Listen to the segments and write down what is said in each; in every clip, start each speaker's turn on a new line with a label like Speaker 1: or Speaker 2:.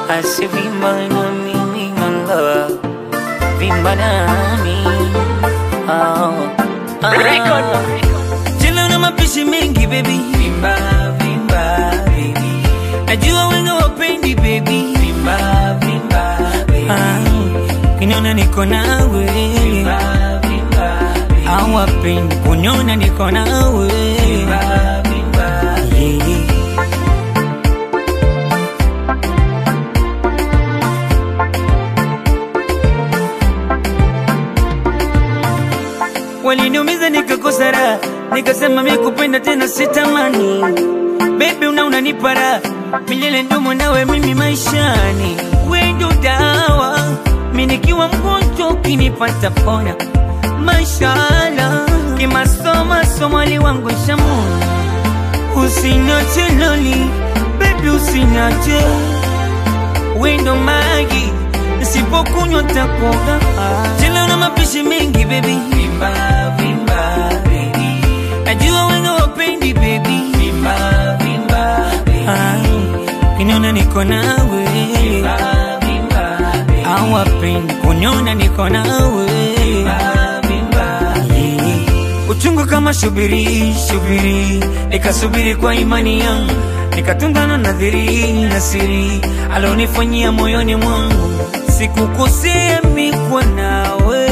Speaker 1: asivimba na mimi manga vimba nami oh. ah. Tena una mapishi mengi baby vimba vimba baby najua wengi wapendi baby vimba vimba baby ah. kiniona niko nawe vimba vimba baby awapendi kuniona niko nawe vimba vimba yeah. waliniumiza nikakosa raha, nikasema mi kupenda tena sitamani. Baby una unanipa raha milele, ndumo nawe mimi maishani, we ndo dawa, mi nikiwa mgonjwa ukinipata pona. Mashallah, kimasoma somali wangu shamuna, usinache loli baby, usinache we ndo maji nisipokunywa takoga. Tena una mapishi mengi baby, vimba vimba baby, najua wengi wapendi baby, vimba vimba baby, kiniona niko nawe, vimba vimba baby, awapendi kuniona niko nawe, vimba vimba yeah. Uchungu kama shubiri shubiri, nikasubiri kwa imani yangu nikatungana nadhiri na siri alonifanyia moyoni mwangu, sikukosea mikwa nawe,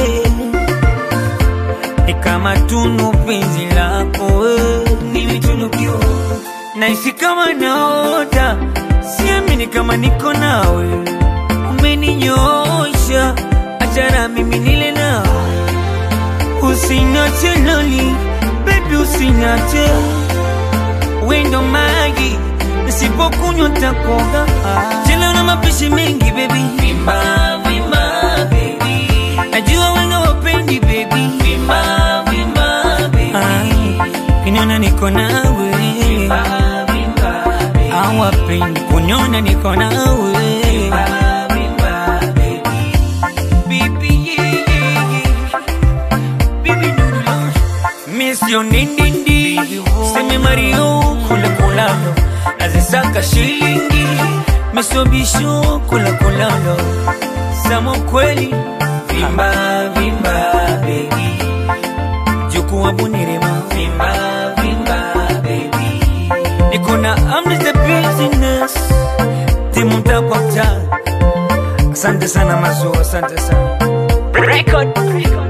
Speaker 1: ni kama tunu penzi lako we, nimetunukiwa naishi kama naota, siamini kama niko nawe, umeninyosha achara mimi nile nawe, usinache loli baby, usinache wendo maji nisipokunywa takoga. Tena una mapishi mengi baby, vimba vimba baby, najua wengi wapendi baby, vimba vimba baby, kiniona niko nawe, vimba vimba baby, awapendi kuniona niko nawe, vimba vimba baby, baby yeah yeah yeah, baby no no, miss your nindindi, seme Mario kula kulalo nazisaka shilingi misobisho kula kulalo samo kweli vimba vimba bebi jukuwa bunirema vimba vimba bebi niko na amri the business timu mtakwakta asante sana mazu asante sana
Speaker 2: Record.